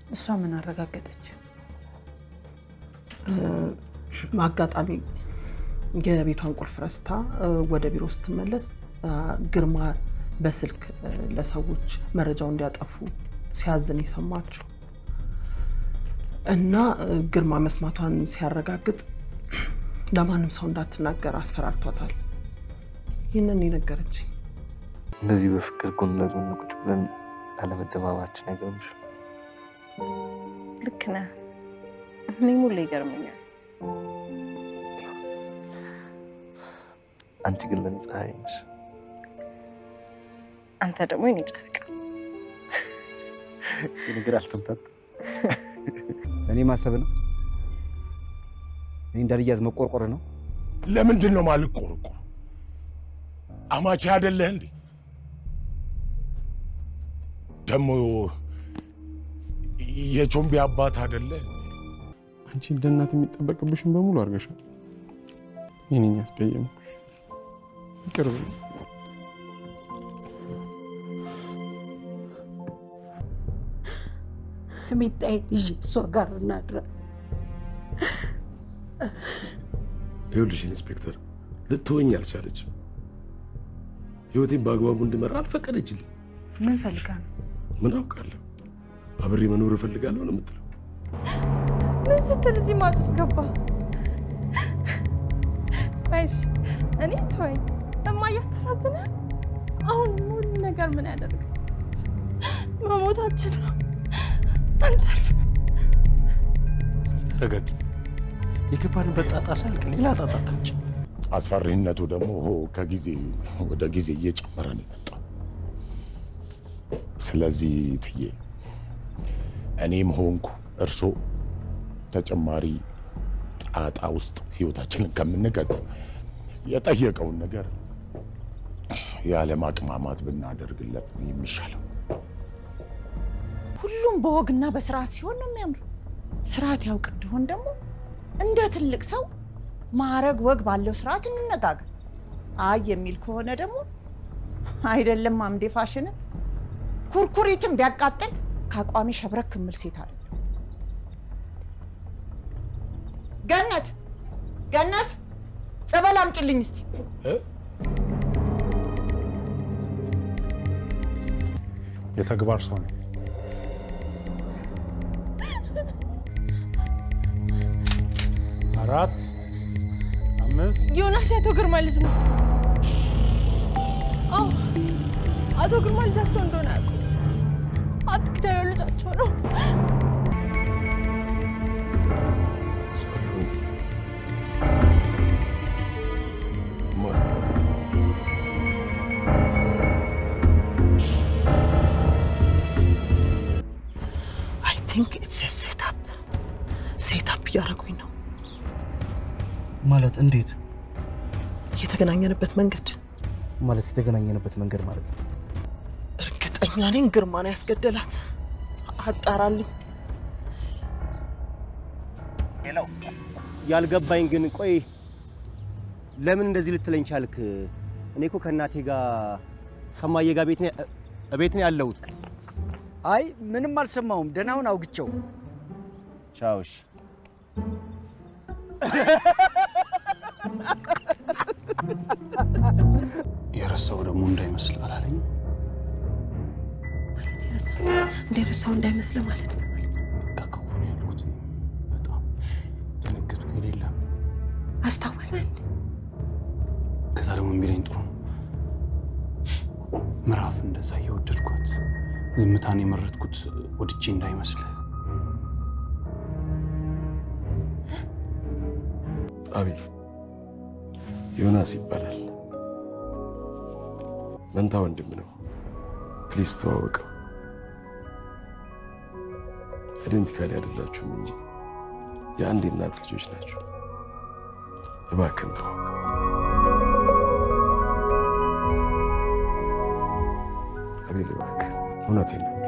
እሷ ምን አረጋገጠች? አጋጣሚ የቤቷን ቁልፍ ረስታ ወደ ቢሮ ስትመለስ ግርማ በስልክ ለሰዎች መረጃው እንዲያጠፉ ሲያዝን የሰማችው እና ግርማ መስማቷን ሲያረጋግጥ ለማንም ሰው እንዳትናገር አስፈራርቷታል። ይህንን የነገረች እንደዚህ በፍቅር ጎን ለጎን ቁጭ ብለን አለመደማማችን አይገርምሽ? ልክ ነህ። እኔም ሁሌ ይገርመኛል። አንቺ ግን ለእኔ ፀሐይ ነሽ። አንተ ደግሞ የኔ ጨረቃ። ነገር አልተምታት እኔ ማሰብ ነው። እኔ እንዳልያዝ መቆርቆር ነው። ለምንድን ነው ማልቆርቆር? አማቼ አይደለህ እንዴ? ደግሞ የቾምቢ አባት አይደለህ? አንቺ እንደ እናት የሚጠበቅብሽን በሙሉ አድርገሻል። ይህንን ያስቀየምኩሽ ይቅር በይኝ። ሚጣዬን ይዤ እሷ ጋር እናድራ። ይኸውልሽ ኢንስፔክተር፣ ልትወኝ አልቻለችም። ህይወቴን በአግባቡ እንድመራ አልፈቀደችልኝ። ምን ፈልጋ ነው? ምን አውቃለሁ? አብሬ መኖር እፈልጋለሁ ነው የምትለው። ምን ስትል እዚህ ማጥ ውስጥ ገባ? ቆይሽ እኔ ተወኝ። እማዬ አታሳዝንህ? አሁን ሁሉ ነገር ምን ያደርግ መሞታችን ነው። አንተርፍ ተረጋጊ። የገባንበት ጣጣ ሳልቅ ሌላ ጣጣ ታምጭ። አስፈሪነቱ ደግሞ ከጊዜ ወደ ጊዜ እየጨመረ ነው የመጣው። ስለዚህ ትዬ እኔም ሆንኩ እርሶ ተጨማሪ ጣጣ ውስጥ ህይወታችንን ከምንቀጥ የጠየቀውን ነገር ያለ ማቅማማት ብናደርግለት ነው የሚሻለው። ሁሉም በወግና በስርዓት ሲሆን ነው የሚያምረው። ስርዓት ያውቅ እንደሆን ደግሞ እንደ ትልቅ ሰው ማዕረግ ወግ ባለው ስርዓት እንነጋገር። አይ የሚል ከሆነ ደግሞ አይደለም አምዴ ፋሽንን ኩርኩሪትን ቢያቃጥል ከአቋሚ ሸብረክ እምል ሴት አለ። ገነት ገነት፣ ጸበል አምጪልኝ እስቲ። የተግባር ሰው ነው። አራት አምስት ዮናስ የአቶ ግርማ ልጅ ነው። አዎ አቶ ግርማ ልጃቸው እንደሆነ ያውቁ። አትክዳዩ ልጃቸው ነው። ሰሎኒ ማለት አይ ቲንክ ኢትስ ሴታፕ ሴታፕ እያደረጉኝ ነው። ማለት እንዴት የተገናኘንበት መንገድ ማለት የተገናኘንበት መንገድ ማለት ነው። እርግጠኛ ነኝ ግርማን ያስገደላት። አጣራልኝ። ያልገባኝ ግን ቆይ ለምን እንደዚህ ልትለኝ ቻልክ? እኔ እኮ ከእናቴ ጋር ከማዬ ጋር ቤት ነው ቤት ነው ያለሁት። አይ ምንም አልሰማሁም። ደህናውን አውግቸው። ቻውሽ የረሳው ደግሞ እንዳይመስል አላለኝ። እንደረሳው እንዳይመስል ማለት ነው። ከከሆነ ያልኩት በጣም ደነገጥኩ። የሌለም አስታወሰን። ከዛ ደግሞ የሚለኝ ጥሩ ነው። ምዕራፍ እንደዛ እየወደድኳት ዝምታን የመረጥኩት ወድጄ እንዳይመስል አቤል ዮናስ ይባላል። መንታ ወንድም ነው። ፕሊዝ ተዋወቀው። አይደንቲካሊ አይደላችሁም እንጂ የአንድ እናት ልጆች ናቸው። እባክህን ተዋወቀው። አቤል እባክህ፣ እውነቴን ነው።